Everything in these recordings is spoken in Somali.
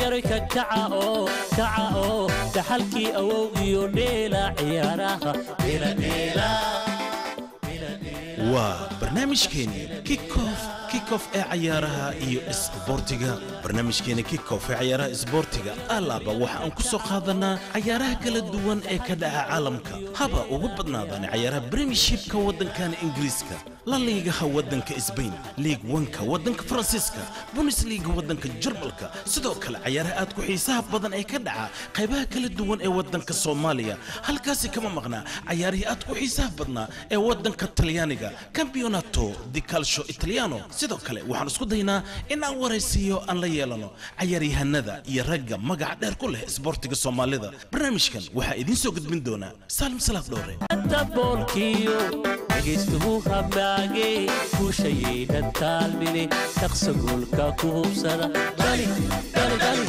dhallinyaroy ka kaca oo kaca oo dhaxalkii awow iyo dheela ciyaaraha dheeladheela waa barnaamijkeeni kickoff kickoff ee cayaaraha iyo isboortiga barnaamijkeeni kickoff ee cayaaraha isboortiga alaaba waxa aan ku soo qaadanaa cayaaraha kala duwan ee ka dhaca caalamka haba ugu badnaadaan cayaaraha premiershipka waddankan ingiriiska la liigaha waddanka sbain liig wanka waddanka faransiiska bundesliga waddanka jarmalka sidoo kale cayaaraha aad ku xiisaha badan ee ka dhaca qaybaha kala duwan ee waddanka soomaaliya halkaasi kama maqnaa cayaarihii aad ku xiisaha badnaa ee waddanka talyaaniga campeonato di calcio italiano sidoo kale waxaan isku daynaa in aan waraysiiyo aan la yeelano cayaaryahanada iyo ragga magaca dheer ku leh isboortiga soomaalida barnaamijkan waxaa idiin soo gudbin doonaa saalim salaaf dhowre daboolkiyo dhegaystuhu hamaage guushayaynan taalmine shaqsa goolka ku hubsada dhali dhali dhali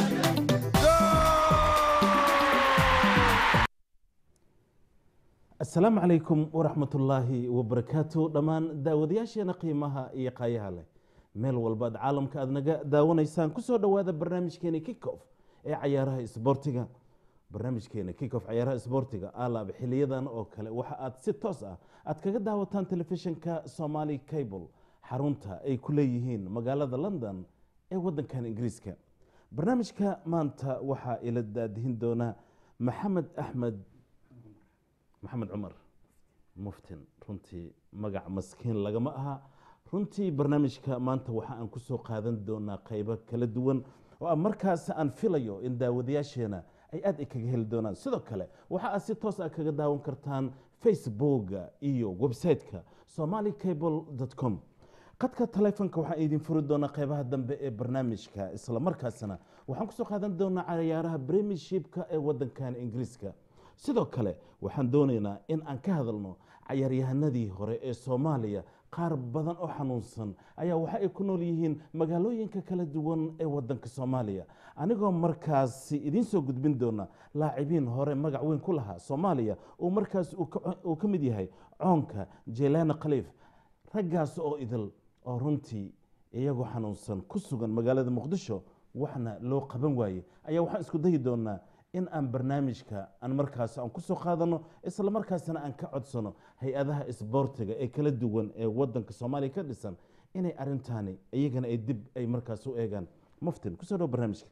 asalaamu calaykum waraxmatullaahi wabarakaatu dhammaan daawadayaasheena qiimaha iyo qaayaha leh meel walbaad caalamka aad naga daawanaysaan kusoo dhowaada barnaamijkeena kickoff ee cayaaraha isboortiga barnaamijkeena kickoff cayaaraha isboortiga alaab xiliyadan oo kale waxa aad si toos ah aad kaga daawataan telefishinka somali cable xarunta ay ku leeyihiin magaalada london ee wadankan ingiriiska barnaamijka maanta waxaa ila daadihin doona maxamed axmed maxamed cumar muftin runtii magac maskiin lagama aha runtii barnaamijka maanta waxa aan kusoo qaadan doonaa qaybo kala duwan oo aan markaas aan filayo in daawadayaasheena ay aad ay kaga heli doonaan sidoo kale waxa aad si toos ah kaga daawan kartaan facebooka iyo website-ka somali cable com qadka taleefonka waxaan idin furi doonaa qaybaha dambe ee barnaamijka isla markaasna waxaan kusoo qaadan doonaa cayaaraha premiershipka ee wadankan ingiriiska sidoo kale waxaan doonaynaa in aan ka hadalno cayaaryahanadii hore ee soomaaliya qaar badan oo xanuunsan ayaa waxa ay ku nool yihiin magaalooyinka kala duwan ee wadanka soomaaliya anigoo markaasi idiin soo gudbin doona laacibiin hore magac weyn ku lahaa soomaaliya uu markaas uu ka mid yahay coonka jelaana khaliif raggaas oo idil oo runtii iyagoo xanuunsan ku sugan magaalada muqdisho waxna loo qaban waaye ayaa waxaan isku dayi doonaa in aan barnaamijka aan markaas aan kusoo qaadano isla markaasna aan ka codsano hay-adaha isboortiga ee kala duwan ee wadanka soomaaliya ka dhisan inay arintaani iyagana ay dib ay markaas u eegaan muftin kusoo dhawo barnaamijka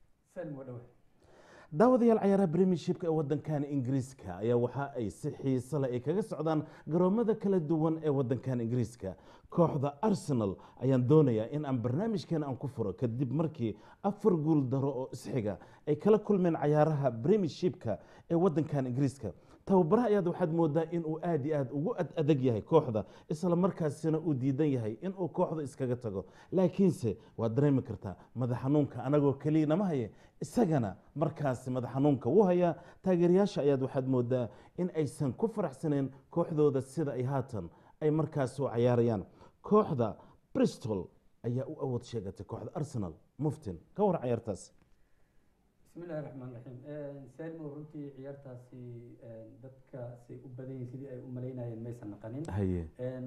daawadayaal cayaaraha premiershipka ee wadankan ingiriiska ayaa waxa ay si xiise leh ay kaga socdaan garoomada kala duwan ee wadankan ingiriiska kooxda arsenal ayaan doonayaa in aan barnaamijkeena aan ku furo kadib markii afar guul daro oo isxiga ay kala kulmeen cayaaraha premiershipka ee wadankan ingiriiska tababaraha ayaad waxaad moodaa inuu aad iyo aad ugu ad adag yahay kooxda isla markaasina uu diidan yahay inuu kooxda iskaga tago laakiinse waad dareemi kartaa madax xanuunka anagoo keliya nama haye isagana markaasi madax xanuunka wuu hayaa taageerayaasha ayaad waxaad moodaa in aysan ku faraxsaneen kooxdooda sida ay haatan ay markaas u cayaarayaan kooxda bristol ayaa u awood sheegatay kooxda arsenal muftin ka war cayaartaas bismillahi raxmaan raxiim salmo runtii ciyaartaasi dadka say u badan yihin sidii ay u malaynayeen maysan naqanin haye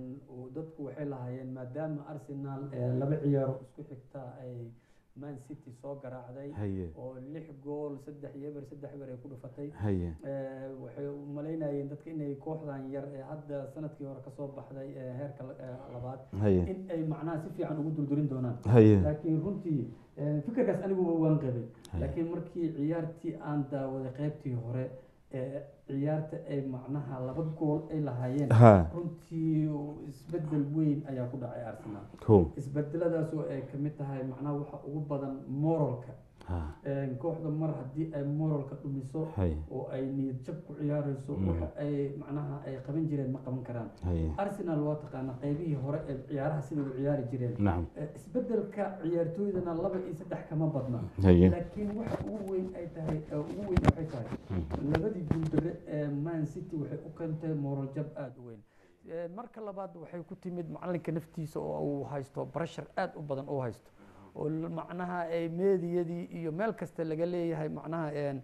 dadku waxay lahaayeen maadaama arsenal laba ciyaaro isku xigta ay man city soo garaacday haye oo lix gool saddex iyo eber saddex eber ay ku dhufatay haye waxay u malaynayeen dadka inay kooxdan yar ee hadda sanadkii hore kasoo baxday ee heerka labaad haye in ay macnaha si fiican ugu durdurin doonaan haye laakiin runtii fikirkaas anigu waan qabay Haye. laakiin markii ciyaartii aan daawaday qaybtii hore ee ciyaarta ay macnaha laba gool ay lahaayeen ha runtii isbedel weyn ayaa ku dhacay arsenal ko isbedeladaasoo ay kamid tahay macnaha waxa ugu badan moralka ha kooxda mar haddii ay moralka dhumiso haye oo ay niyad jab ku ciyaareyso Mm. waxa ay macnaha ay qaban jireen ma qaban karaan haye arsenal waa taqaanaa qaybihii hore ee ciyaaraha sida u ciyaari jireen nacam Eh, isbedelka ciyaartooydana laba iyo saddex kama badna haye laakiin waxa ugu weyn ay tahay eh, ugu weyn waxay tahay labadii guuldare ee man city waxay u keentay moral jab aada u weyn Eh, marka labaad waxay ku timid macalinka naftiisa oo uu haysto barashar aada u badan uu haysto oo l- macnaha ay meediyadii iyo meel kasta laga leeyahay macnaha een-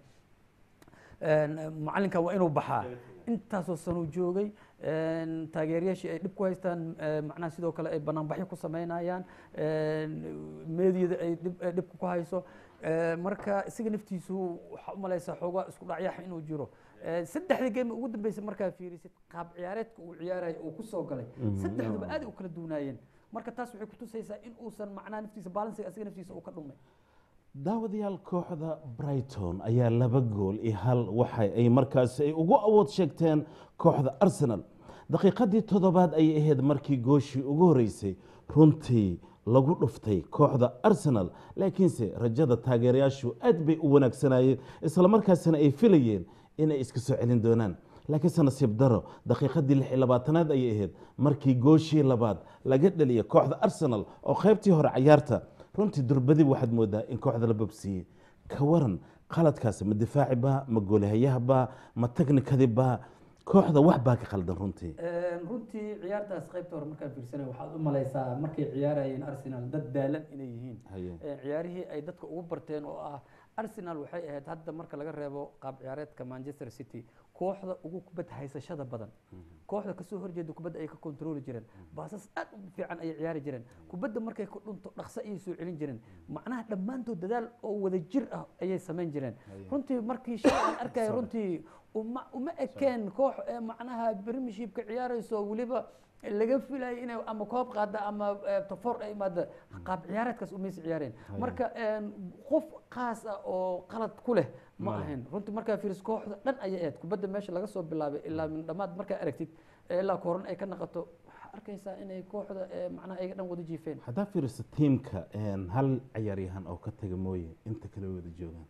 een, macalinka waa inuu baxaa intaasoo sanuu joogay een, taageerayaashii ay dhib ku haystaan eh, macnaha sidoo kale ay banaanbaxyo ku sameynayaan een, meediyada ay dhib ay dhibka ku hayso Eh, marka isaga naftiisu waxaa u malaysaa xoogaa isku dhacyax inuu jiro Eh, saddexda game ugu dambeysay markaa fiirisid qaab ciyaareedka uu ciyaaraya uu ku soo galay saddexduba aad ay u kala duwanaayeen marka taas waxay kutusaysaa in uusan macnaha naftiisa balansiga isaga naftiisa uu ka dhumay daawadayaal kooxda brighton ayaa laba gool iyo hal waxa ay markaasi ay ugu awood sheegteen kooxda arsenal daqiiqadii toddobaad ayay ahayd markii gooshii ugu horeysay runtii lagu dhuftay kooxda arsenal laakiinse rajada taageerayaashu aad bay u wanaagsanayeen islamarkaasina ay filayeen inay iska soo celin doonaan laakiinse nasiib daro daqiiqadii lix iyo labaatanaad ayay ahayd markii gooshii labaad laga dhaliyay kooxda arsenal oo qaybtii hore cayaarta runtii durbadi waxaad moodaa in kooxda la babsiiyey ka waran qaladkaasi ma difaaci baa ma goolahayaha baa ma teknikadi baa kooxda wax baa ka qaldan runtii runtii ciyaartaas qaybta hore markaan fiirsanay waxaad u malaysaa markay ciyaarayeen arsenal dad daalan inay yihiin Haye. Eh, ciyaarihii ay dadka ugu barteen oo ah arsenal waxay ahayd hadda marka laga reebo qaab ciyaareedka manchester city kooxda ugu kubad haysashada badan kooxda kasoo horjeeda kubadda ay ka kontrooli jireen baasas aad u fiican ayay ciyaari jireen kubadda markay ku dhunto dhaqso ayay soo celin jireen macnaha dhammaantood dadaal oo wada jir ah ayay samayn jireen runtii markii shay aan arkaya runtii uma uma ekeen koox ee macnaha premiershipka ciyaarayso weliba laga filayo inay ama koob qaada ama eh, tofor ay imaada qaab ciyaareedkaas umaysa ciyaareen marka een, qof qaas ah oo qalad ku leh ma ahayn runtii markaa fiiris kooxda dhan ayay ahayd kubadda meesha laga soo bilaabay ilaa min dhammaad markaa aragtid eh, ilaa kooran ay ka naqato waxaa arkaysaa inay kooxda eh, macnaha ayaga dhan wada jiifeen haddaa fiiriso tiimka een, hal ciyaaryahan oo ka taga mooye inta kale way wada joogaan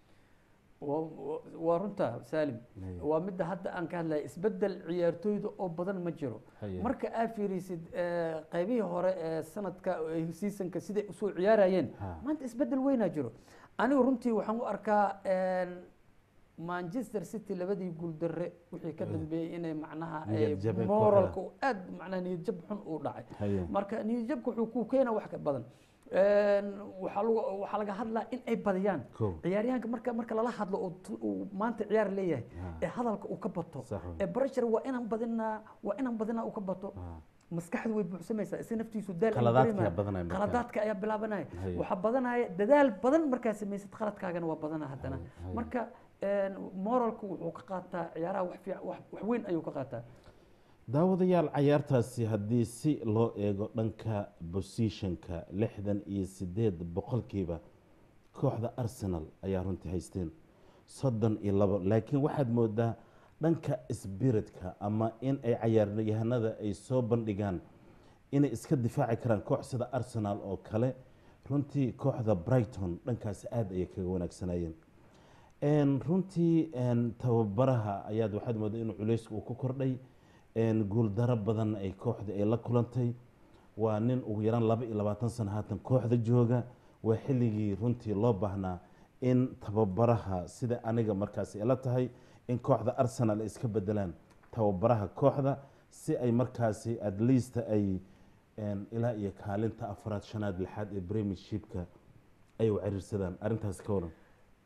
Waa- waa- waa runta saalim Haye. waa midda hadda aan ka hadlaya isbedel ciyaartooyda oo badan ma jiro Haye. marka aad fiirisid eh, qaybihii hore ee sanadka eh, seasonka siday usoo ciyaarayeen Ha. maanta isbedel weynaa jiro anigu runtii waxaan u arkaa een, manchester city labadii guuldarre wixii ka dambeeyey inay macnaha eh, Niyad jab ay ku moralka uu aad macnaha niyad jab xun uu dhacay Haye. marka niyad jabka wuxuu ku keena wax ka badan Een, waxaa lagu- waxaa laga hadlaa in ay badiyaan Kow. ciyaaryahanka marka marka lala hadlo oo tu- uu maanta ciyaar leeyahay ee hadalka uu ka bato Sax wey. ee pressure waa inaan badinaa waa inaan badinaa uu ka bato maskaxdu way buuxsamaysaa isa naftiisu daal ayuu Qaladaadka dareemaya. ayaa badanaya markaa. qaladaadka ayaa bilaabanaya Haye. waxaa badanaya dadaal badan markaa samaysid qaladkaagana waa badana haddana Haye. marka een, moralku wuxuu ka qaataa ciyaaraha wax fiic- wax wax weyn ayuu ka qaataa daawadayaal cayaartaasi haddii si loo eego dhanka bosishanka lixdan iyo sideed boqolkiiba kooxda arsenal ayaa runtii haysteen soddon iyo labo laakiin waxaad moodaa dhanka sbiritka ama in ay cayaaryahanada ay soo bandhigaan inay iska difaaci karaan koox sida arsenal oo kale runtii kooxda brighton dhankaasi aada ayay kaga wanaagsanayeen Een, runtii een, tababaraha ayaad waxaad moodaa inuu culeysku uu ku kordhay een, guuldaro badan ay kooxda ay la kulantay waa nin ugu yaraan laba iyo labaatan sano haatan kooxda jooga waa xilligii runtii loo baahnaa in tababaraha sida aniga markaasi ila tahay in kooxda arsenal ay iska bedelaan tababaraha kooxda si ay markaasi at least ay een, ilaa iyo kaalinta afraad shanaad lixaad ee premiershipka ay u ciriirsadaan arrintaas ka waran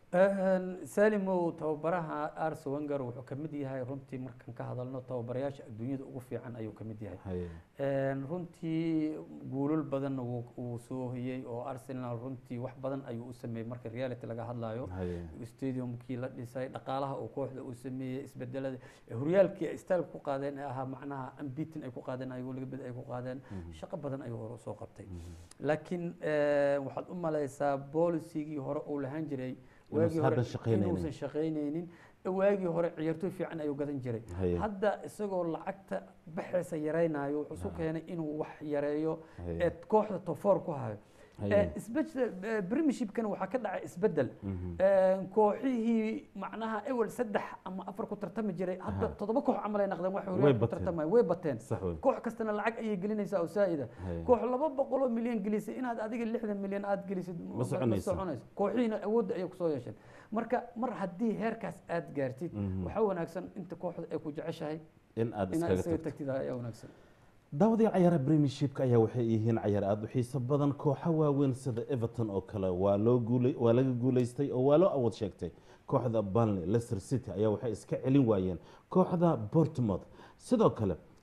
salimow tababaraha arse wenger wuxuu ka mid yahay runtii markaan ka hadalno tababarayaasha adduunyada ugu fiican ayuu ka mid yahay Haye. Een, runtii guulal badanna wuu uu soo hoyey oo arsenal runtii wax badan ayuu u sameeyey marka reality laga hadlayo Haye. stadiumkii la dhisay dhaqaalaha uu kooxda uu sameeyey isbedelada horyaalkii ay style ku qaadeen ee ahaa macnaha ambitin ay ku qaadeen ayagoo laga bed ay ku qaadeen shaqo badan ayuu hore usoo qabtay laakiin eh, waxaad u malaysaa boolicigii hore uu lahaan jiray waagii hore hadda shaqaynaynin. inuusan shaqaynaynin waagii hore ciyaartooy fiican ayuu gadan jiray Haye. hadda isagoo lacagta baxaysa yaraynayo wuxuu isu keenay inuu wax yareeyo Haye. ee kooxda tofoor ku hayo Haye. isbedel premiershipkan waxaa ka dhacay isbedel Een, kooxihii macnaha ewel saddex ama afar ku tartami jiray hadda toddoba koox camal ay naqdeen wax Way horyaalka ku bateen. tartamaya way bateen Sax wey. koox kastana lacag ayay gelinaysaa oo saa'ida Haye. koox laba boqol oo milyan gelisay inaad adiga lixdan milyan aad gelisid Ma soconayso. soconayso kooxihiina awoodda ayay kusoo yeesheen marka mar haddii heerkaas aad gaartid waxaa wanaagsan inta kooxda ay ku jeceshahay in aad inaad iskaga isaga tagto tagtid ayaa wanaagsan daawadayaal cayaaraha premiershipka ayaa waxay yihiin cayaar aada u xiiso badan kooxo waaweyn sida everton oo kale waa loo guulay waa laga guulaystay oo waa loo awood sheegtay kooxda burnley leicester city ayaa waxay iska celin waayeen kooxda bournemouth sidoo kale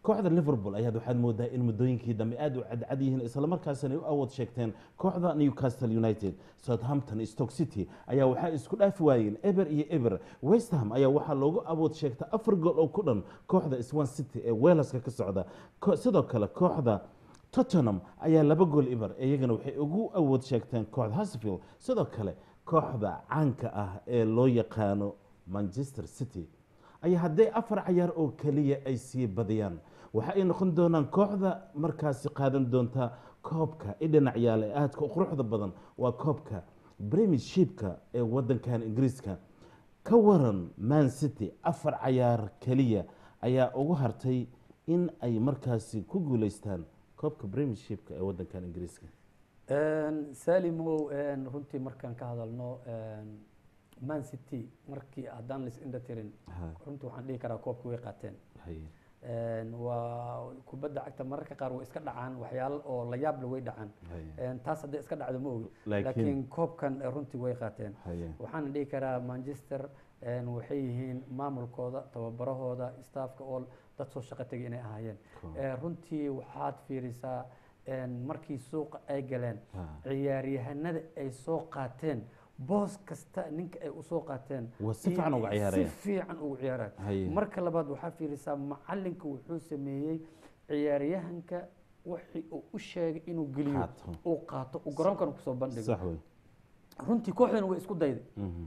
kooxda liverpool ayaad waxaad moodaa in muddooyinkii dambe aad u cadcad yihiin islamarkaasina ay u awood sheegteen kooxda newcastle united southampton stoke city ayaa waxaa isku dhaafi waayeen eber iyo eber west ham ayaa waxaa loogu awood sheegta afar gool oo ku dhan kooxda swan city ee weelaska ka socda Ko- sidoo kale kooxda tottenham ayaa laba gool ibar iyagana waxay ugu awood sheegteen kooxda hasfield sidoo kale kooxda caanka ah ee loo yaqaano manchester city ayaa hadday afar cayaar oo keliya ay sii badiyaan waxa ay noqon doonaan kooxda markaasi qaadan doonta koobka i dhinac yaala ee aadka u quruxda badan waa koobka premiershipka ee wadankan ingiriiska ka waran man city afar cayaar keliya ayaa ugu hartay in ay markaasi ku guuleystaan koobka premiershipka ee wadankan ingiriiska salimow runtii markaan ka hadalno man city markii haddaan lais indha tirin Ha, runtii waxaan dhihi karaa koobka way qaateen haye. waa kubadda cagta mararka qaar way iska dhacaan waxyaalo oo la yaable way dhacaan Haye. taas hadday iska dhacdo ma ogi Laakiin- laakiin koobkan eh, runtii way qaateen Haye. waxaan dhihi karaa manchester een, waxay yihiin maamulkooda tababarahooda staafka oo dad soo shaqo tegay inay ahaayeen Cool. Eh, runtii waxaad fiirisaa een, markii suuqa ay galeen Ha. ciyaaryahanada ay soo qaateen boos kasta ninka ay usoo qaateen Waa si iyo- fiican uga ciyaaraya. si fiican ugu ciyaaraya Haye. marka labaad waxaa fiirisaa macalinka wuxuu sameeyey ciyaaryahanka wixii uu u sheegay inuu geliyo Qaato. uu qaato uu garoonkana kusoo bandhigo sax wey runtii kooxdan way isku dayday Mhm.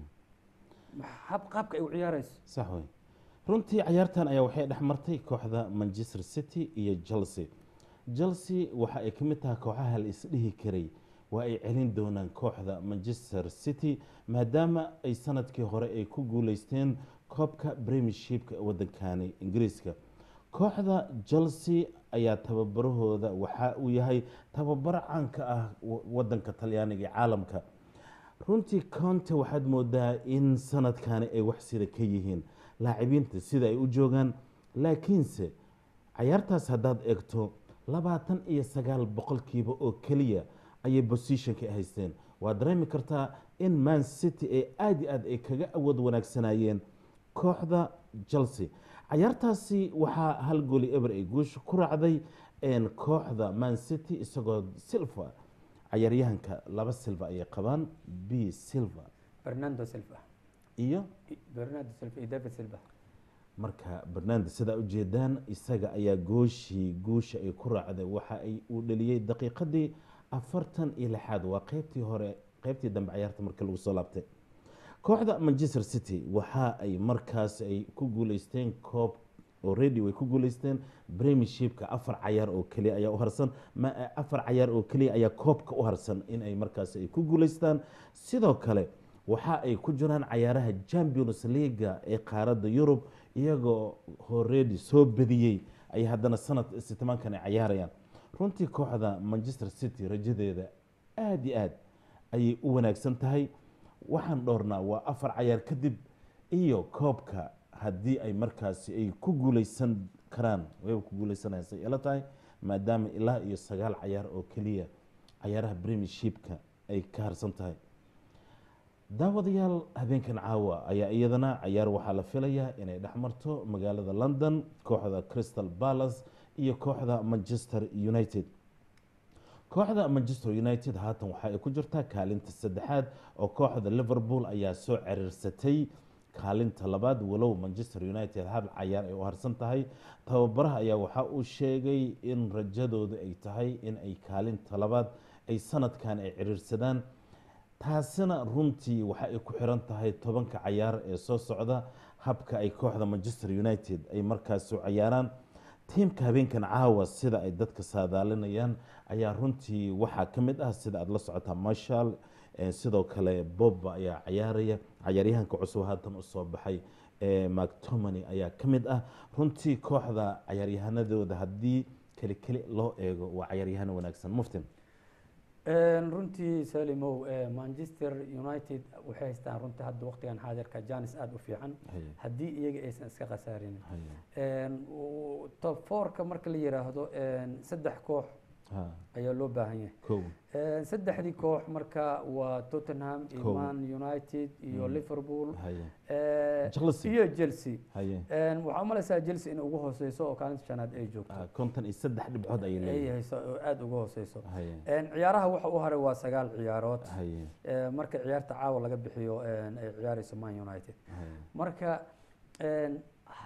hab qaabka ay u ciyaarayso sax wey runtii cayaartan ayaa waxay dhex martay kooxda manchester city iyo chelsea chelsea waxa ay ka mid tahay kooxaha la isdhihi karay waa ay celin doonaan kooxda manchester city maadaama ay sanadkii hore ay ku guuleysteen koobka premiershipka ee wadankani ingiriiska kooxda chelsea ayaa tababarahooda waxa uu yahay tababar caanka ah wa- wadanka talyaaniga ee caalamka runtii conte waxaad moodaa in sanadkani ay wax sida ka yihiin laacibiinta sida ay u joogaan laakiinse cayaartaas haddaad eegto labaatan iyo sagaal boqolkiiba oo keliya ayay positionka haysteen waad dareemi kartaa in man city ee aad iyo aad ay kaga awood wanaagsanayeen kooxda chelsea cayaartaasi waxaa hal gooli eber ay guusha ku raacday een, kooxda man city isagoo silva cayaaryahanka laba silva ayay qabaan b silva fernando silva iyo fernando silva iyo david silva marka barnaamij sidaa ujeedaan isaga ayaa gooshii guusha ay ku raacday waxa ay uu dhaliyey daqiiqadii afartan iyo lixaad waa qeybtii hore qeybtii dambe cayaarta markii lagu soo laabtay kooxda manchester city waxa ay markaas ay ku guuleysteen koob already way ku guuleysteen premiershipka afar cayaar oo keliya ayaa u harsan ma afar cayaar oo keliya ayaa koobka u harsan in ay markaas ay ku guuleystaan sidoo kale waxa ay ku jiraan cayaaraha champions leaga ee qaaradda yurub iyagoo already soo badiyey ay haddana sanad sitmaankan ay cayaarayaan runtii kooxda manchester city rajadeeda aada iyo aad ayay u wanaagsan tahay waxaan dhoornaa waa afar cayaar kadib iyo koobka haddii ay markaasi ay ku guuleysan karaan wayba ku guuleysanayaan say ila tahay maadaama ilaa iyo sagaal cayaar oo keliya cayaaraha premiershipka ay ka harsan tahay daawadayaal habeenkan caawa ayaa iyadana cayaar waxaa la filayaa inay dhex marto magaalada london kooxda crystal palace iyo kooxda manchester united kooxda manchester united haatan waxa ay ku jirtaa kaalinta saddexaad oo kooxda liverpool ayaa soo ciriirsatay kaalinta labaad walow manchester united hal cayaar ay u harsan tahay tababaraha ayaa waxa uu sheegay in rajadooda ay tahay in ay kaalinta labaad ay sanadkan ay ciriirsadaan taasina runtii waxa ay ku xiran tahay tobanka cayaar ee soo socda habka ay kooxda manchester united ay markaas u cayaaraan tiimka habeenkan caawa sida ay dadka saadaalinayaan ayaa runtii waxaa ka mid ah sida aada la socotaa marshall eh, sidoo kale bobba ayaa cayaaraya cayaaryahanka cusub haatan usoo baxay eh, mactomany ayaa ka mid ah runtii kooxda cayaaryahanadooda haddii keli keli loo eego waa cayaaryahano wanaagsan muftin runtii salimow eh, manchester united waxay haystaan runtii hadda waqtigan xaadirka janis aada u fiican Haye. haddii iyaga aysan iska khasaarin Haye. Een, u- top fourka marka la yiraahdo een, saddex koox ha ayaa loo baahan yahay kow Eh, saddexdii koox marka waa tottenham iyo Kow. man united iyo liverpool haye eh, Chelsea. iyo chelsea haye En waxaa u malaysaa chelsea in ugu hooseyso oo kaalinta shanaad ay joogto Ah, konton iyo saddex dhibcood ayay ay leeyihiin hayso oo aada uga hooseyso haye En ciyaaraha waxa u haray waa sagaal ciyaarood haye Eh, marka ciyaarta caawa laga bixiyo en, ay ciyaareyso man united haye marka en,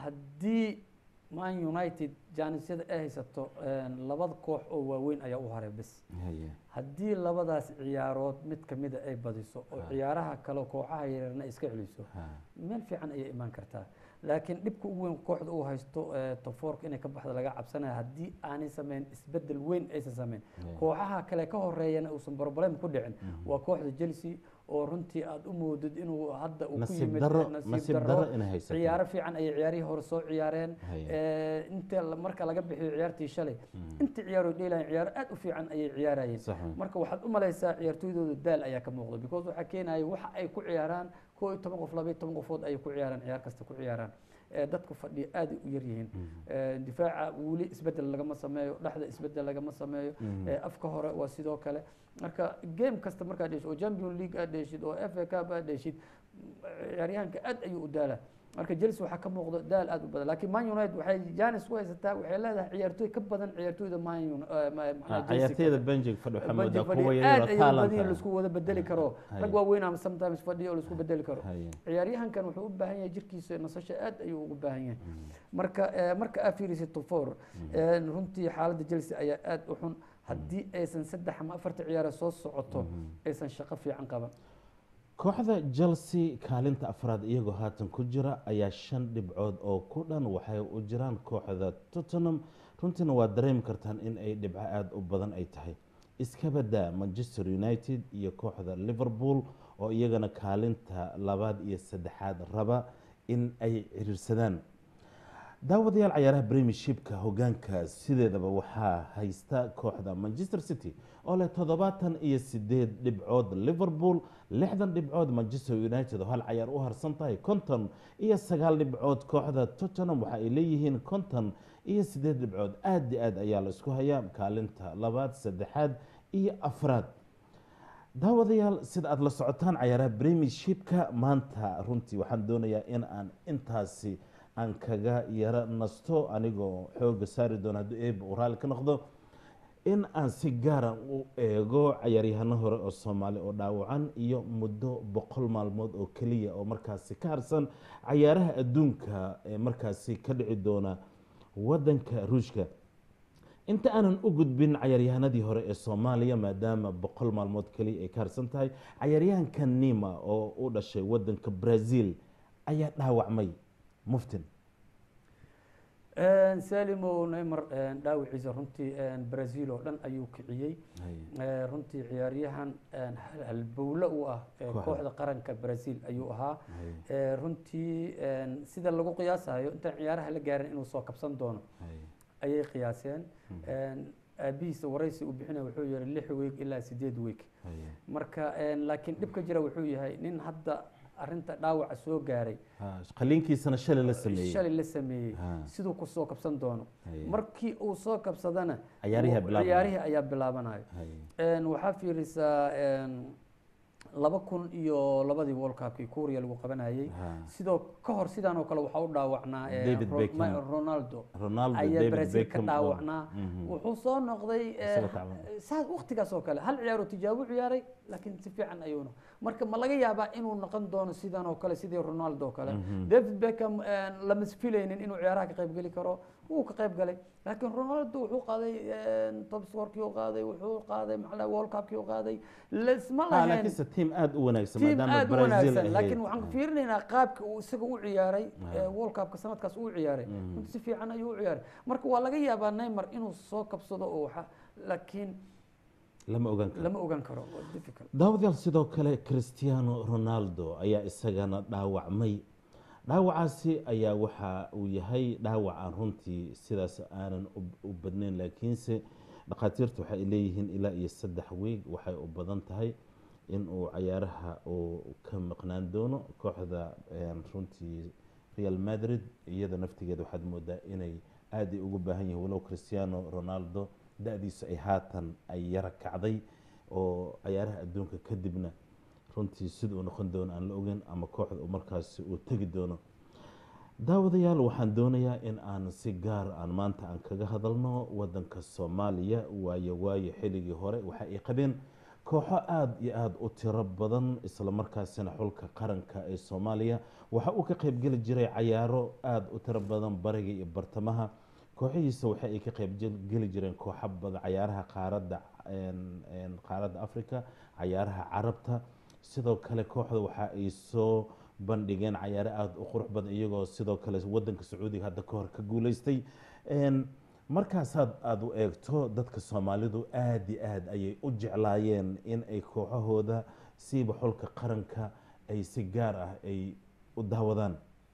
haddii man united jaanisyada ay haysato en, labada koox oo waaweyn ayaa u haray bes haye haddii labadaas ciyaarood mid kamida ay badiso oo ciyaaraha kale kooxaha yaryarna ay iska celiso ha meel fiican ayay imaan kartaa laakiin dhibka ugu weyn kooxda uu haysto eh, tofoorka inay ka baxda laga cabsanaya haddii aanay sameyn isbedel weyn aysan sameyn kooxaha kale ka horeeyana uusan problem ku dhicin waa kooxda chelsea oo runtii aada u moodid inuu hadda uu ku nasiib yimid daro nasiib nasiib darro. daro inay haysato ciyaaro fiican ayay ciyaarihii hore soo ciyaareen Haye. Eh, inta la- marka laga bixiyo ciyaartii shalay inta ciyaaro dheelayan ciyaaro aad u fiican ayay ciyaarayeen sax wey. marka waxaad u malaysaa ciyaartooydooda daal ayaa ka muuqda because waxaa keenaya waxa ay ku ciyaaraan koo iyo toban qof laba iyo toban qofood ayay ku ciyaaraan ciyaar kasta ku ciyaaraan Eh, dadku fadhiya aad u yar yihiin Eh, difaaca weli isbedel lagama sameeyo dhexda isbedel lagama sameeyo Eh, afka hore waa sidoo kale marka game kasta markaad dheshid oo champion league aad dheshid oo f a cup aad dheshid ciyaaryahanka aad ayuu u daalaa marka chelsea waxaa ka muuqda daal aad u badan laakiin man united waxay janis ku haysataa waxay leedahay ciyaartooy ka badan ciyaartooyda man Uni- eh, ma- Ah, macnaha Chelsea ciyaartooyda ka- benjig fadhi waxaa Banji moodaa fadhiya kuwa aad yaryar oo ayay u talent badan ah. laisku wada bedeli karo Haye. rag waaweyn ama sometimes fadhiya oo laisku bedeli karo haye ciyaaryahankan wuxuu u baahan yahay jirkiisa nasasho aad ayuu ugu baahan yahay marka eh, marka aad fiirisid tofor runtii xaaladda chelsea ayaa aad u xun haddii aysan saddex ama afarta ciyaaro soo socoto aysan shaqo fiican qaban kooxda chelsea kaalinta afraad iyagoo haatan ku jira ayaa shan dhibcood oo ku dhan waxay u jiraan kooxda tottenham runtiina waa dareemi kartaan in ay dhibco aada u badan ay tahay iska badaa manchester united iyo kooxda liverpool oo iyagana kaalinta labaad iyo saddexaad raba in ay ciriirsadaan daawadayaal cayaaraha premiershipka hogaanka sideedaba waxaa haysta kooxda manchester city oo leh toddobaatan iyo sideed dhibcood liverpool lixdan dhibcood manchester united oo hal cayaar u harsan tahay konton iyo sagaal dhibcood kooxda tottenham waxa ay leeyihiin konton iyo sideed dhibcood aad iyo aad ayaa la isku hayaa kaalinta labaad saddexaad iyo afraad daawadayaal sida aada la socotaan cayaaraha premiershipka maanta runtii waxaan doonayaa in aan intaasi aan kaga yaro nasto anigoo xooga saari doono hadduu eeba uu raalli ka noqdo in aan si gaara u eego cayaaryahano hore oo soomaali oo dhaawacan iyo muddo boqol maalmood oo keliya oo markaasi ka harsan cayaaraha adduunka ee markaasi ka dhici doona wadanka ruushka inta aanan u gudbin cayaaryahanadii hore ee soomaaliya maadaama boqol maalmood keliya ay ka harsan tahay cayaaryahanka nima oo u dhashay wadanka brazil ayaa dhaawacmay muftin salimo neymar dhaawiciisa runtii brazil oo dhan ayuu kiciyey Eh, runtii ciyaaryahan hal- halbowle u ah eh, Kooxda. kooxda qaranka brazil ayuu ahaa Eh, runtii sida lagu qiyaasayo intaan ciyaaraha la gaarin inuu soo kabsan doono ayay qiyaaseen aabihiisa waraysi uu bixinaya wuxuu yihi lix week ilaa sideed week marka laakiin dhibka jira wuxuu yahay nin hadda arinta dhaawaca soo gaaray qaliinkiisana shalay la sameeyey shalay la sameeyey Ha. siduu ku soo kabsan doono Haye. markii uu soo kabsadana Ciyaarihi uu- bilaabanaya. ciyaarihii ayaa bilaabanayo Haye. Een, waxaa fiirisaa een, laba kun iyo labadii world cupkii kuuriya lagu qabanayay Ha. sidoo ka hor sidaan oo kale waxaa u dhaawacnaa eh, David Ro- Beckham. Ma- ronaldo Ronaldo, ayaa David brazil ka Beckham oo- dhaawacnaa Mhm. wuxuu soo noqday eh, Isagoo tacban. saa waqtigaas oo kale hal ciyaaroo tijaabo ciyaaray laakiin si fiican ayuuna marka ma laga yaabaa inuu noqon doono sidan oo kale sidii ronaldo oo kale david beckham eh, lama filaynin inuu ciyaaraha ka qayb geli karo wuu ka qayb galay laakiin ronaldo wuxuu qaaday eh, top scorkii uu qaaday wuxuu qaaday maxaa world cupkii uu qaaday lasma Ha, lahayn laakiinse tiim aada u wanaagsan tiim maadaama aad u brazil wanaagsan ahayd. laakiin waxaan fiirinaynaa qaabka uu isaga u ciyaaray Ah. ee world cupka sanadkaas uu ciyaaray runtii si fiican ayuu u ciyaaray marka waa laga yaabaa neymar inuu soo kabsado oo waxa laakiin lama ogaan karo lama ogaan karo waa difficult daawadayaal sidoo kale cristiano ronaldo ayaa isagana dhaawacmay dhaawacaasi ayaa waxa uu yahay dhaawac aan runtii sidaas aanan u- u badnayn laakiinse dhakhaatiirtu waxay leeyihiin ilaa iyo saddex weeg waxay u badan tahay in uu cayaaraha uu ka maqnaan doono kooxda een, runtii real madrid iyada naftigeeda waxaad moodaa inay aad ay ugu baahan yihiin walow cristiano ronaldo da-diisu ay haatan ay yara kacday oo cayaaraha adduunka kadibna runtii sida uu noqon doono aan la ogeyn ama kooxda uu markaasi uu tegi doono daawadayaal waxaan doonayaa in aan si gaar aan maanta aan kaga hadalno wadanka soomaaliya waayo waayo xilligii hore waxa ay qabeen kooxo aada iyo aada u tiro badan islamarkaasina xulka qaranka ee soomaaliya waxa uu ka qeybgeli jiray cayaaro aada u tiro badan bariga iyo bartamaha kooxihiisa waxa ay ka qeybgeli jireen kooxo badan cayaaraha qaaradda qaaradda africa cayaaraha carabta sidoo kale kooxda waxa ay soo bandhigeen cayaaro aada u qurux badan iyagoo sidoo kale wadanka sacuudiga hadda ka hor ka guuleystay markaasaad aada u eegto dadka soomaalidu aada iyo aada ayay u jeclaayeen in ay kooxahooda siiba xulka qaranka ay si gaar ah ay u daawadaan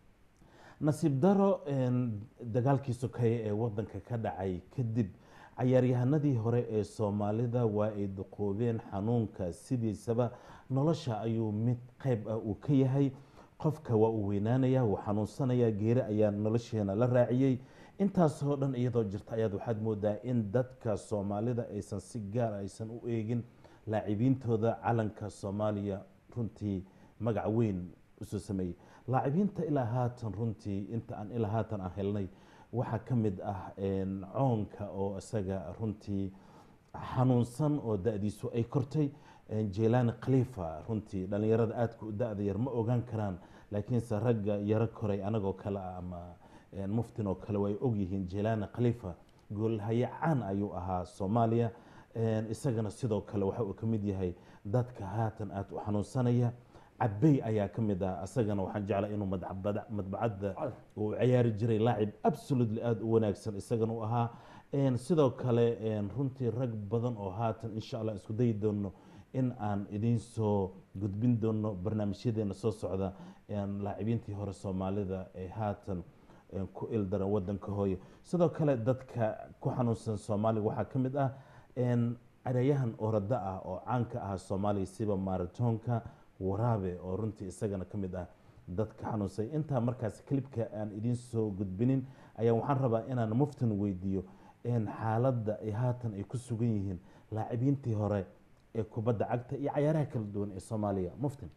nasiib daro dagaalkii sokeeye ee wadanka ka dhacay kadib cayaaryahanadii hore ee soomaalida waa ay duqoobeen xanuunka sidiisaba nolosha ayuu mid qeyb ah uu ka yahay qofka waa uu weynaanaya wuu xanuunsanayaa geeri ayaa nolosheena la raaciyey intaasoo dhan iyadoo jirta ayaad waxaad moodaa in dadka soomaalida aysan si gaar aysan u eegin laacibiintooda calanka soomaaliya runtii magac weyn usoo sameeyey laacibiinta ilaa haatan runtii inta aan ilaa haatan aan helnay waxaa ka mid ah coonka oo isaga runtii xanuunsan oo da-diisu ay kortay jelani khalifa runtii dhalinyarada aadka u da-da yar ma ogaan karaan laakiinse ragga yaro koray anagoo kale ah ama muftin oo kale way ogyihiin jelani khalifa goolhaye caan ayuu ahaa soomaaliya isagana sidoo kale waxa uu ka mid yahay dadka haatan aad u xanuunsanaya cabey ayaa ka mid ah isagana waxaan jeclaa inuu madbacadda uu ciyaari jiray laacib absolutely aada u wanaagsan isagana u ahaa sidoo kale runtii rag badan oo haatan insha allah isku dayi doono in aan idiin soo gudbin doono barnaamijyadeena soo socda laacibiintii hore soomaalida ee haatan ku ildaran wadanka hooyo sidoo kale dadka ku xanuunsan soomaaliga waxaa ka mid ah carayahan orada ah oo caanka ah soomaaliya siba maratoonka waraabe oo runtii isagana ka mid ah dadka xanuunsay intaa markaas klibka aan idiin soo gudbinin ayaa waxaan rabaa inaan muftin weydiiyo xaaladda ay haatan ay ku sugan yihiin laacibiintii hore ee kubadda cagta iyo cayaaraha kala duwan ee soomaaliya muftin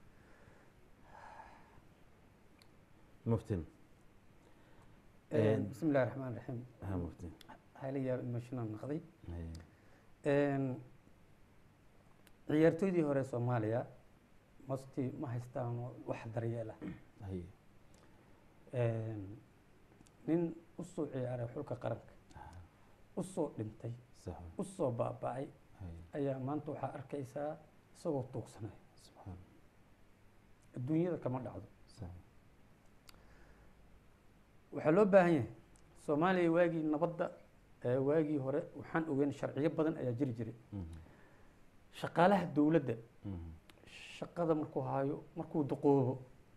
muftin bismi illahi raxmaan raxiim ha muftin hayla yaab emotional noqday ciyaartooydii hore soomaaliya masti ma haystaan wax daryeela haye nin usoo ciyaaray xulka qaranka usoo dhintay sax usoo baaba-ay haye ayaa maanta waxaa arkaysaa isagoo tuugsanaya subxaan adduunyada kama dhacdo sax waxaa loo baahan yahay soomaaliya waagii nabadda ee waagii hore waxaan ogeyn sharciyo badan ayaa jiri jiray shaqaalaha dowladda shaqada markuu hayo markuu duqoobo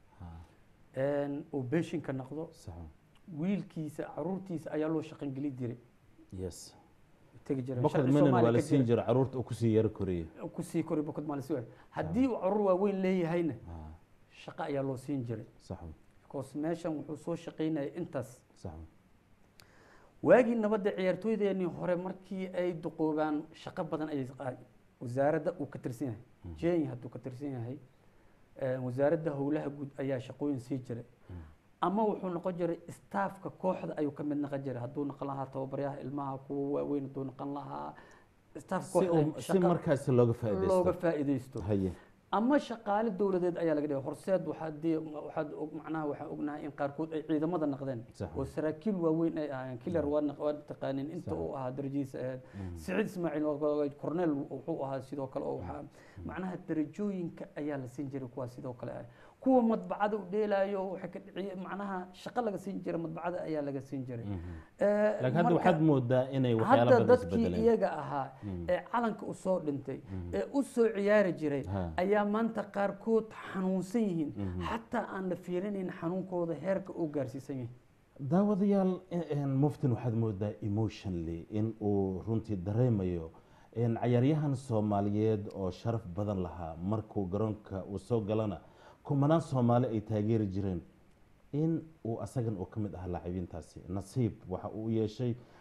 uu beeshinka noqdo sax wiilkiisa caruurtiisa ayaa loo shaqan geli jiray yes tegi jiray bokod Sharci minan waa Soomaaliya la ka siin jira. jira caruurta uu kusii yaro koriyey kusii kori bokod maalisi waay haddii uu caruur waaweyn leeyahayna shaqo ayaa loo siin jiray sax because meeshan wuxuu soo shaqaynayay intaas sax waagii nabadda ciyaartooydeenii hore markii ay duqoobaan shaqo badan ayay qa- wasaaradda uu ka tirsan yahay jenya hadduu ka tirsan yahay eh, wasaaradda howlaha guud ayaa shaqooyin sii jiray ama wuxuu noqon jiray staafka kooxda ayuu ka mid noqon jiray hadduu noqon lahaa tababaryaha ilmaha kuwa waaweyn hadduu noqon lahaa staaf si kooxda uu- si shaqa markaasi looga looga faaidaysto faa'iidaysto haye ama shaqaale dowladeed ayaa laga dhigay horseed waxaad dee waxaad og macnaha waxaan ognahay in qaarkood ay ciidamada noqdeen Sax. oo saraakiil waaweyn ay ahaayeen kilar waa naq- waa taqaanin inta Sax. uu ahaa darajadiisa ahayd siciid ismaaciil oo cornel wuxuu ahaa sidoo kale oo waxaa macnaha darajooyinka ayaa la siin jiray kuwaas sidoo kale ah kuwa madbacada u dheelaayo waxay ka dhiciye macnaha shaqo laga siin jiray madbacada ayaa laga siin jiray Eh, laakiin hadda marka- waxaad moodaa inay waxyaalo hadda badan dadkii isbedeleen iyaga ahaa ee calanka u soo dhintay ee u soo ciyaari jiray Ha. ayaa maanta qaarkood xanuunsan yihiin xataa aan la fiirinayn xanuunkooda heerka uu gaarsiisan yahay daawadayaal in- muftin waxaad moodaa emotionally in uu runtii dareemayo in cayaaryahan soomaaliyeed oo sharaf badan lahaa markuu garoonka uu soo galana kumanaan soomaali ay taageeri jireen in uu asagan uu ka mid ahaa laacibiintaasi nasiib waxa uu u yeeshay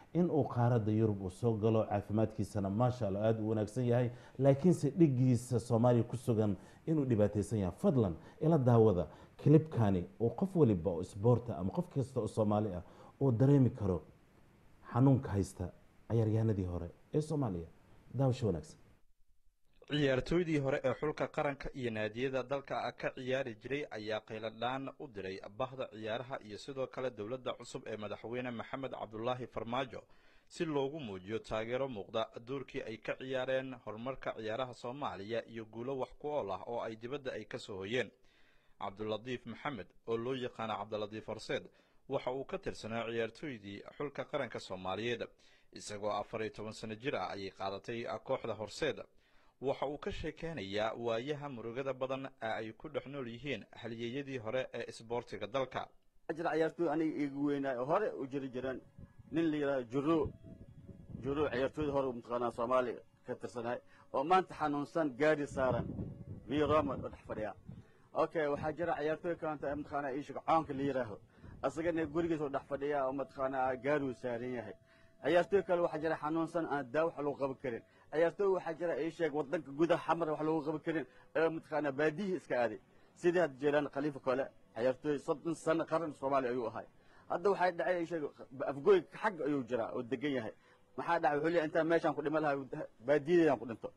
in uu qaaradda yurub uu soo galo caafimaadkiisana maasha allah aada u wanaagsan yahay laakiinse dhigiisa soomaaliya ku sugan inuu dhibaataysan yahay fadlan ila daawada kilibkani uu qof waliba oo isboorta ama qof kasta oo soomaali ah uu dareemi karo xanuunka haysta cayaaryahanadii hore ee soomaaliya daawasho wanaagsan ciyaartooydii hore ee xulka qaranka iyo naadiyada dalka ka ciyaari jiray ayaa qayladhaan u diray bahda ciyaaraha iyo sidoo kale dowladda cusub ee madaxweyne maxamed cabdulaahi farmaajo si loogu muujiyo taageero muuqda doorkii ay ka ciyaareen horumarka ciyaaraha soomaaliya iyo guulo wax ku ool ah oo ay dibadda ay ka soo hoyeen cabdulatiif maxamed oo loo yaqaana cabdilatiif horseed waxa uu ka tirsanaa ciyaartooydii xulka qaranka soomaaliyeed isagoo afar iyo toban sano jir ah ayay qaadatay kooxda horseed waxa uu ka sheekeynayaa waayaha murugada badan ee ay ku dhex nool yihiin halyeeyadii hore ee isboortiga dalka jira ciyaartooy aniga iigu weynaa oo hore u jiri jireen nin la yidhahdo juro juro ciyaartooyda hore mataqaanaa soomaaliya ka tirsanaay oo maanta xanuunsan gaari saaran via roma oo dhex fadhiya okay waxaa jira ciyaartooy kalanta mataqaanaa ii sheeg coonka la yidhaaho asagana gurigiisa oo dhex fadhiya oo mataqaanaa gaariuu saaran yahay ciyaartooy kale waxaa jira xanuunsan aan daa wax lagu qaban karin ciyaartooy waxaa jira ii sheeg wadanka gudaha xamar wax lagu qaban karin ee mataqaanaa baadiyihii iska aaday sidii hadda jeelaan khaliifa kole ciyaartooy soddon sano qaran soomaaliya ayuu ahay hadda waxay dhacay ii sheeg afgooy xagga ayuu jiraa oo degan yahay maxaa dhacay wuxuu leeyahay intaan meeshaan ku dhima lahaa baadiyadeedaan ku dhinto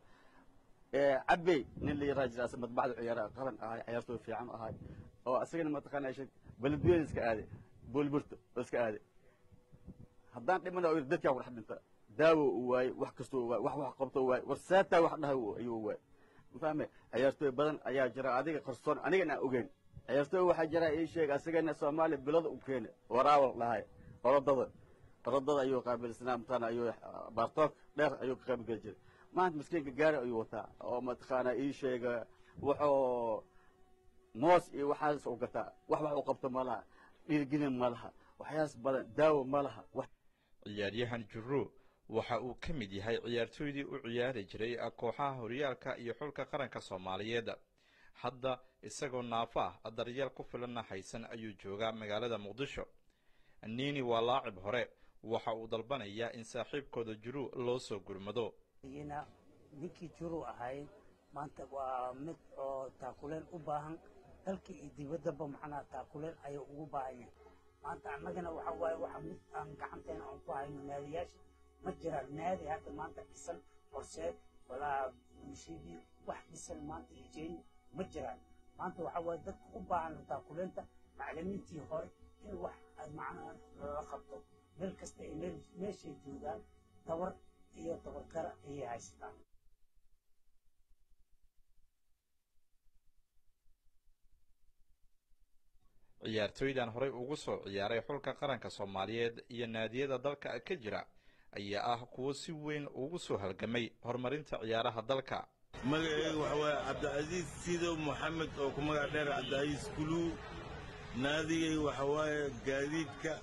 cabey nin la yaraha jira madbacda ciyaara qaran ahay ciyaartooy fiican ahay oo asagana mataqaanaa ii sheeg beledweyne iska aaday boolburto oo iska aaday haddaan dhimana oo dadkaa ku dhex dhinta daawo uu waayey wax kastoo uu waayey wax wax qabto uu waayey war saataa wax dhahay ayuu waayey mafahme ciyaartooy badan ayaa jira adiga qarsoon anigana aan ogeyn ciyaartooy waxaa jira ii sheeg asagana soomaaliya bilada u keena waraawal dhahay orodada orodada ayuu qaabilsanaa mataqaana ayuu baartoog dheer ayuu ka qaybgeli jiray maanta miskiinka gaari ayuu wataa oo mataqaana ii sheega wuxuu moos iyo waxaas u gataa wax wax u qabto ma laha dhiirgelin ma laha waxyaas badan daawo ma laha ciyaaryahan juro waxa uu ka mid yahay ciyaartooydii u ciyaari jiray kooxaha horyaalka iyo xulka qaranka soomaaliyeed hadda isagoo naafo ah daryeel ku filanna haysan ayuu joogaa magaalada muqdisho niini waa laacib hore waxa uu dalbanayaa in saaxiibkooda juru loo soo gurmado ninkii juru ahay maanta waa mid oo taakuleen u baahan dalka iyo dibaddaba macnaha taakuleen ayuu ugu baahan yahay maanta annagana waxa waaye waxa mid aan gacanteena aan ku hayno naadiyaasha ma jiraan naadi hadda maanta dhisan horseed walaa munshibi wax dhisan maanta iyo jeyn ma jiraan maanta waxa waaye dadka u baahan taakuleenta macallimiintii hore in wax macnaha loola qabto meel kasta ay meel meeshay joogaan tabar iyo tabardara ayay haystaan ciyaartooydan horey ugu soo ciyaaray xulka qaranka soomaaliyeed iyo naadiyada dalka ka jira ayaa ah kuwo si weyn ugu soo halgamay horumarinta ciyaaraha dalka magacayga waxa waaye cabdicasiis sidow moxamed oo ku magac dheer cabdicasiis kuluu naadigay waxa waaye gaadiidka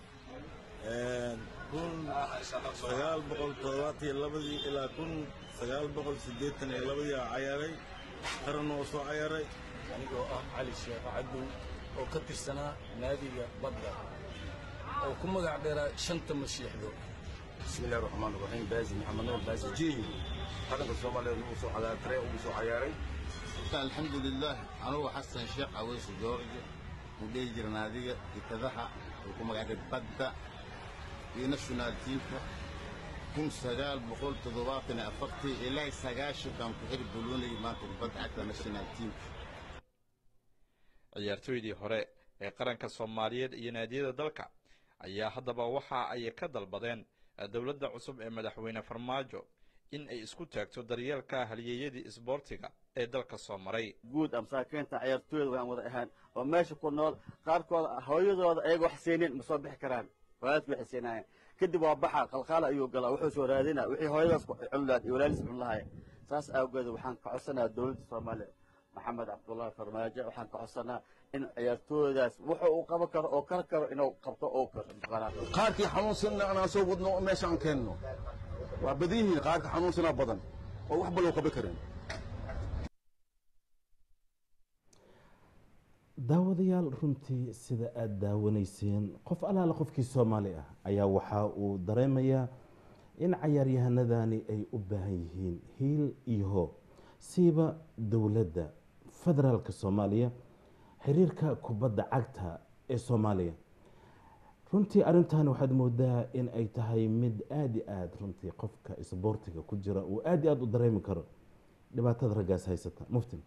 kun sagaal boqol toddobaatan iyo labadii ilaa kun sagaal boqol siddeetan iyo labadii aa cayaaray qaran oo soo cayaaray anigoo ah cali sheekh cadow oo ka tirsanaa naadiga badda oo ku magac dheeraa shanta mashiixdo بسم الله الرحمن الرحيم بازي محمد نور بازي جيني قدم الصومالي وصو على تري وصو عياري الحمد لله أنا حسن شيخ عويس جورج ودي جرنادية كتذحى وكما قاعد بدأ في ناشونال تيمكا كن سجال بقول تضباطنا أفقتي إلى سجاش كان كحير بلوني ما تبدأ حتى ناشونال تيمكا ciyaartooydii hore ee qaranka soomaaliyeed iyo naadiyada dalka ayaa haddaba waxa ay ka dalbadeen dowladda cusub ee madaxweyne farmaajo in ay isku taagto daryeelka halyeeyadii isboortiga ee dalka soo maray guud masaakiinta ciyaartooyda waan wada ahaan oo meesha ku nool qaarkood hooyadooda ayaga wax siinin ma soo bixi karaan waalidku waxay siinaayeen kadib waa baxa qalqaala ayuu galaa wuxuu soo raadinaa wixii hooyadaas cun lahayd iyo walaalis cun lahaayeen saas awgeed waxaan ka codsanayaa dowladda soomaaliya maxamed cabdullaahi farmaajo waxaan ka codsanaa in ciyaartooydaas wuxuu uu qaban karo oo kar karo inuu qabto oo karo qaarkii xanuunsanna anaan soo wadno oo meeshaan keenno waa badan yihiin qaarka xanuunsanaa badan oo waxba loo qaban karin daawadayaal runtii sida aada daawanayseen qof allaale qofkii soomaali ah ayaa waxa uu dareemayaa in cayaaryahanadani ay u baahan yihiin hiil iyo hoob siiba dowladda federaalka soomaaliya xiriirka kubadda cagta ee soomaaliya runtii arrintan waxaad moodaa in ay tahay mid aada i aada runtii qofka isboortiga ku jira uu aada i aada u dareemi karo dhibaatada raggaas haysata muftin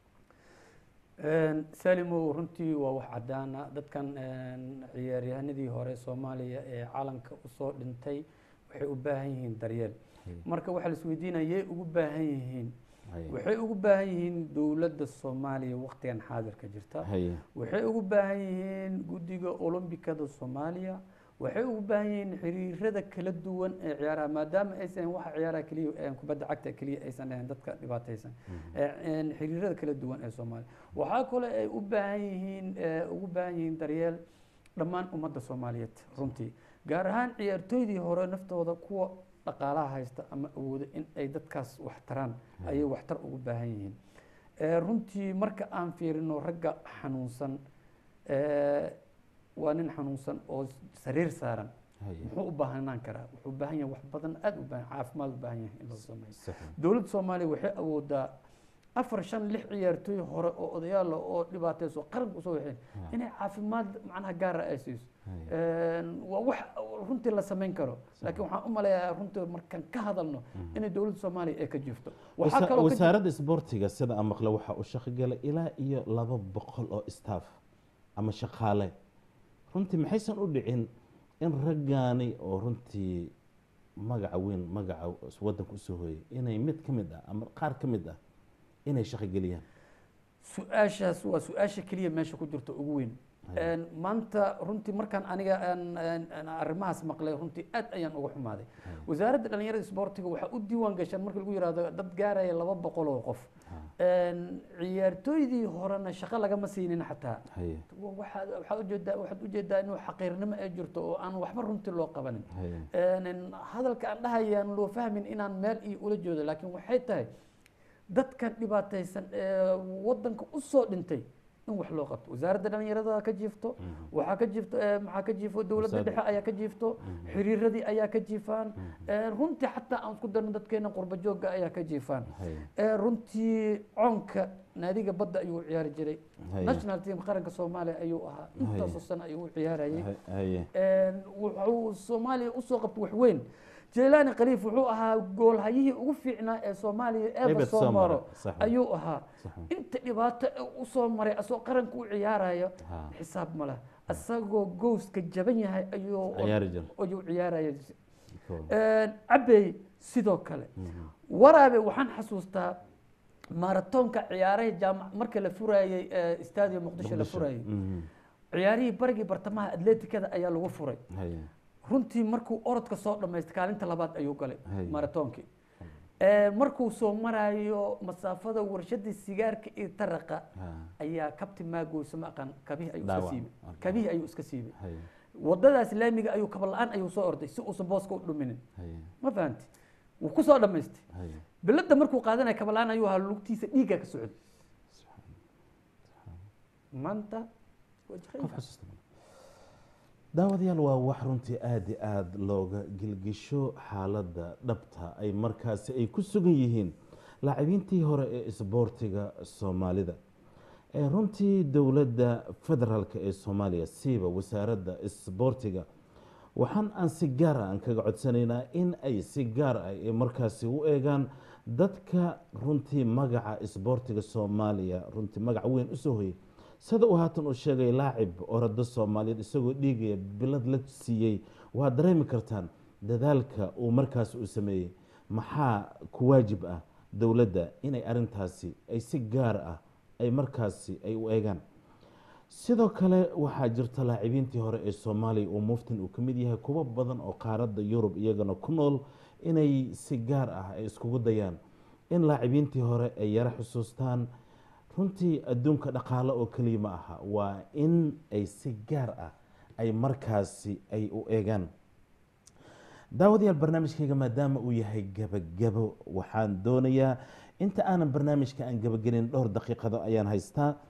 salimow runtii waa wax cadaana dadkan ciyaaryahanadii hore soomaaliya ee calanka usoo dhintay waxay u baahan yihiin daryeel marka waxaa la isweydiinaya yay ugu baahan yihiin waxay ugu baahan yihiin dowladda soomaaliya waqtigan xaadirka jirta waxay ugu baahan yihiin guddiga olombikada soomaaliya waxay ugu baahan yihiin xiriirada kala duwan ee ciyaaraha maadaama aysan waxa ciyaaraha keliya kubadda cagta keliya aysan ahayn dadka dhibaataysan xiriirada kala duwan ee soomaaliya waxaa kale ay u baahan yihiin ugu baahan yihiin daryeel dhammaan ummadda soomaaliyeed runtii gaar ahaan ciyaartooydii hore naftooda kuwa dhaqaalaha haysta ama awooda in ay dadkaas wax taraan ayay waxtar ugu baahan yihiin runtii marka aan fiirino ragga xanuunsan waa nin xanuunsan oo sariir saaran muxuu u baahanaan karaa wuxuu u baahan yahay wax badan aada u baahan caafimaad u baahan yahay in loo sameeyo dowladda soomaaliya waxay awoodaa afar shan lix ciyaartooy hore oo odayaal oo dhibaatayso qaranka usoo waxeen inay caafimaad macnaha gaara ay siiso waa wax runtii la samayn karo laakiin waxaan u maleeyaa runtii markaan ka hadalno inay dowladda soomaaliya ay ka jirto wasaaradda isboortiga sida aan maqle waxaa u shaqogalay ilaa iyo laba boqol oo staff ama shaqaale runtii maxaysan u dhicin in raggaani oo runtii magaca weyn magaca waddanka usoo hooyay inay mid ka mid ah ama qaar ka mid ah inay shaqogeliyaan su-aashaas waa su-aasha keliya meesha ku jirta ugu weyn maanta runtii markaan aniga arrimahaas maqlay runtii aad ayaan uga xumaaday wasaaradda dhalinyarada isboortiga waxaa u diiwaan gashaan marka lagu yihahdo dad gaaraya laba boqol oo qof ciyaartooydii horena shaqo lagama siinin xataa waxaad ujeedaa waxaad ujeedaa inuu xaqiirnimo ay jirto oo aan waxba runtii loo qabanin hadalka aan dhahayaan loo fahmin inaan meel iyo ula jeedo laakiin waxay tahay dadkan dhibaataysan ee wadanka usoo dhintay in wax loo qabto wasaaradda dhalinyarada ka jiifto waxaa ka jiifto maxaa ka jiifo dowladda dhexe ayaa ka jiifto xiriiradii ayaa ka jiifaan runtii xataa aan isku darno dadkeena qurba joogga ayaa ka jiifaan runtii coonka naadiga badda ayuu ciyaari jiray national team qaranka soomaaliya ayuu ahaa intaasoo sano ayuu u ciyaarayay wuxuu soomaaliya usoo qabto wax weyn jelaani khaliif wuxuu ahaa goolhayihii ugu fiicnaa ee soomaaliya eeba soo maro ayuu ahaa inta dhibaato usoo maray asagoo qaranka u ciyaarayo xisaab ma leh asagoo gowska jaban yahay ayuu ciyaaraya cabey sidoo kale waraabe waxaan xasuustaa maratoonka ciyaaraha jaamac marka la furayey stadium muqdisho la furayey ciyaarihii barigii bartamaha atleticada ayaa lagu furay runtii markuu orodka soo dhamaystay kaalinta labaad ayuu galay maratoonkii markuu soo marayo masaafada warshadii sigaarka iyo taraqa ayaa kabti maagoysa ma aqaan kabihii ayuu iska siibay kabihii ayuu iska siibay wadadaas laamiga ayuu kaba la-aan ayuu soo orday si uusan booska u dhuminin ma fahanti wuu ku soo dhamaystay biladda markuu qaadanaya kaba la-aan ayuu ahaa lugtiisa dhiigga ka socday maanta daawadayaal waa wax runtii aada i aada looga gilgisho xaaladda dhabta ay markaasi ay ku sugan yihiin laacibiintii hore ee isboortiga soomaalida ee runtii dowladda federaalk ee soomaaliya siiba wasaaradda isboortiga waxaan aan si gaara aan kaga codsanaynaa in ay si gaar ah ee markaasi u eegaan dadka runtii magaca isboortiga soomaaliya runtii magac weyn usoo hoyay sida uu haatan uu sheegay laacib orado soomaaliyeed isagoo dhiigaya bilad la siiyey waad dareemi kartaan dadaalka uu markaas uu sameeyey maxaa ku waajib ah dowladda inay arintaasi ay si gaar ah ay markaasi ay u eegaan sidoo kale waxaa jirta laacibiintii hore ee soomaaliya uu muftin uu ka mid yahay kuwo badan oo qaaradda yurub iyagana ku nool inay si gaar ah ay iskugu dayaan in laacibiintii hore ay yaro xusuustaan runtii adduunka dhaqaale oo keliya ma aha waa in ay si gaar ah ay markaasi ay u eegaan daawadayaal barnaamijkayga maadaama uu yahay gabagabo waxaan doonayaa inta aanan barnaamijka aan gabagelin dhowr daqiiqado ayaan haystaa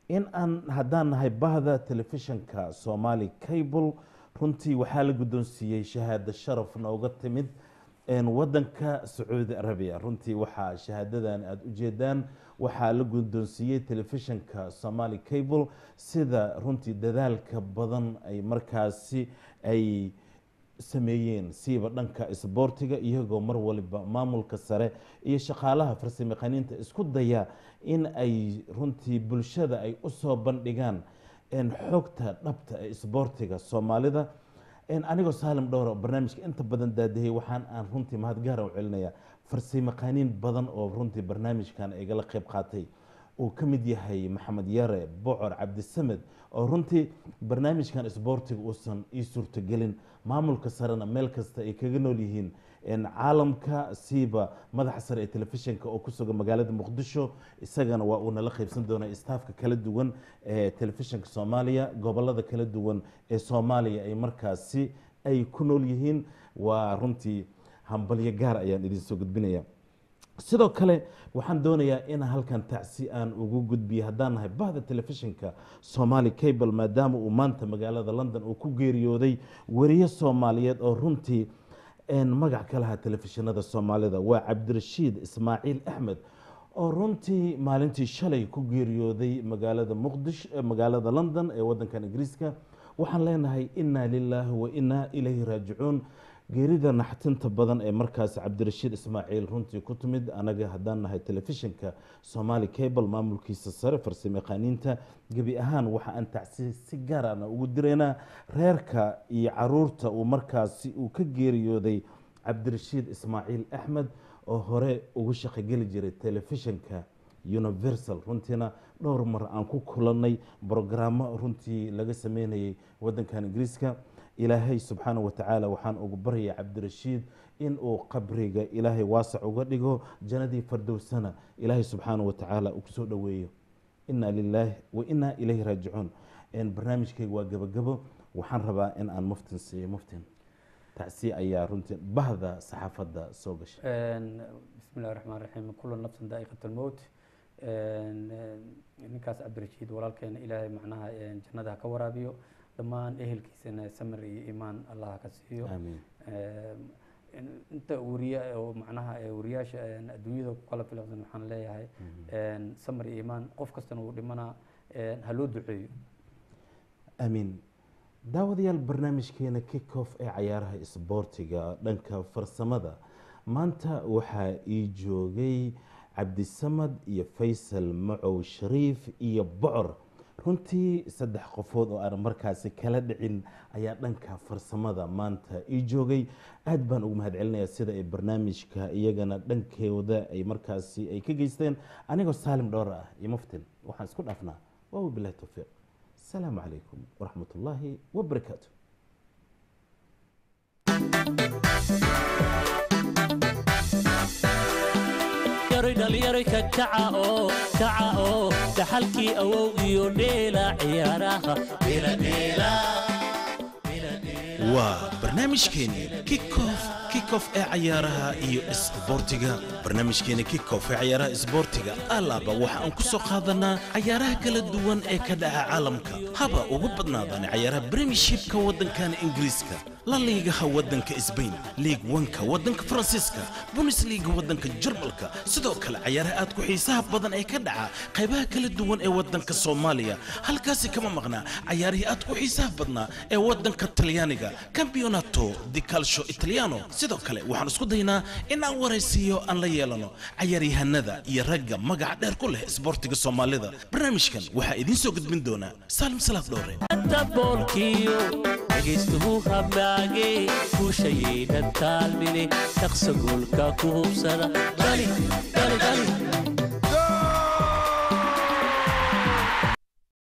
in aan haddaan nahay bahda telefishinka somali cable runtii waxaa la guddoonsiiyey shahaado sharaf nooga timid een, wadanka sacuudi arabiya runtii waxaa shahaadadan aada u jeedaan waxaa la guddoonsiiyey telefishinka somali cable sida runtii dadaalka badan ay markaasi ay sameeyeen siiba dhanka isboortiga iyagoo mar waliba maamulka sare iyo shaqaalaha farsamayaqaaniinta isku daya in ay runtii bulshada ay usoo bandhigaan een, xogta dhabta ee isboortiga soomaalida een, anigoo saalim dhowra barnaamijka inta badan daadahey waxaan aan runtii mahadgaara u celinaya farsamayaqaaniin badan oo runtii barnaamijkan igala qayb qaatay uu ka mid yahay maxamed yare bocor cabdisamed oo runtii barnaamijkan isboortiga uusan ii suurtogelin maamulka sarena meel kasta ay kaga nool yihiin een, caalamka siiba madaxa sare ee telefishinka oo ku sugan magaalada muqdisho isagana waa uu nala qaybsan doonaa istaafka kala duwan ee telefishinka soomaaliya gobolada kala duwan ee soomaaliya ay markaasi ay ku nool yihiin waa runtii hambalyo gaar ayaan idin soo gudbinaya sidoo kale waxaan doonayaa in halkan tacsi aan ugu gudbiyo haddaan nahay bahda telefishinka somali cable maadaama uu maanta magaalada london uu ku geeriyooday weriye soomaaliyeed oo runtii een, magac ka lahaa telefishinada soomaalida waa cabdirashiid ismaaciil axmed oo runtii maalintii shalay ku geeriyooday magaalada muqdish eh, magaalada london ee wadankan ingiriiska waxaan leenahay inaa lilaahi wa inaa ilayhi raajicuun geerida naxtinta badan ee markaas cabdirashiid ismaaciil runtii ku timid anaga haddaan nahay telefishinka somali cable maamulkiisa sare farsamayaqaaniinta gebi ahaan waxa aan tacsi si gaar ana ugu diraynaa reerka iyo caruurta uu markaasi uu ka geeriyooday cabdirashiid ismaaciil axmed oo hore ugu shaqogeli jiray telefishinka universal runtiina dhowr mar aan ku kulannay brogaraamo runtii laga sameynayay wadankan ingiriiska ilaahay subxaana wa tacaala waxaan ugu baryaya cabdirashiid in uu qabriga ilaahay waasac uga dhigo jannadii fardowsana ilaahay subxaana wa tacaala uu kusoo dhoweeyo inaa lilaahi wa inaa ilayhi raajicuun een, barnaamijkayga waa gabagabo waxaan rabaa in aan muftin siiyo muftin tacsi ayaa runtii bahda saxaafadda soo gashay بسم الله الرحمن الرحيم كل نفس ذائقة الموت ninkaas cabdirashiid walaalkeena ilaahay macnaha jannada ha ka waraabiyo dhammaan ehelkiisana samir iyo iimaan allah ha ka siiyo aamiin inta wariya oo macnaha wariyaasha adduunyada ku kala filaqsan waxaan leeyahay samir iyo iimaan qof kastana wuu dhimanaa ha loo duceeyo aamiin daawadayaal barnaamijkeena kickoff ee cayaaraha isboortiga dhanka farsamada maanta waxaa ii joogay cabdisamad iyo faysal macow shariif iyo bocor runtii saddex qofood oo aan markaasi kala dhicin ayaa dhanka farsamada maanta ii joogay aad baan ugu mahadcelinayaa sida ay barnaamijka iyagana dhankooda ay markaasi ay ka geysteen anigoo saalim dhowr ah iyo muftin waxaan isku dhaafnaa waa wabilahi towfiiq asalaamu calaykum waraxmat ullaahi wabarakaatu yaroy dhallinyaroy ka kaca oo kaca oo dhaxalkii awow iyo dheela ciyaaraha waa barnaamijkeeni kickoff kickoff ee cayaaraha iyo isboortiga barnaamijkeeni kickoff ee cayaaraha isboortiga alaaba waxa aan ku soo qaadanaa cayaaraha kala duwan ee ka dhaca caalamka haba ugu badnaadaan cayaaraha premiershipka waddankan ingiriiska la liigaha waddanka sbain liig wanka waddanka faransiiska bundesliga waddanka jarmalka sidoo kale cayaaraha aad ku xiisaha badan ee ka dhaca qaybaha kala duwan ee waddanka soomaaliya halkaasi kama maqnaa cayaarihii aad ku xiisaha badnaa ee waddanka talyaaniga campeonato di calcio italiano sidoo kale waxaan isku daynaa in aan waraysiiyo aan la yeelano cayaaryahanada iyo ragga magaca dheer ku leh isboortiga soomaalida barnaamijkan waxaa idiin soo gudbin doonaa saalim salaad dhoore boolkiyo dhegaystuhu habnaage guushayayna taalmine shaqsa goolka ku hubsada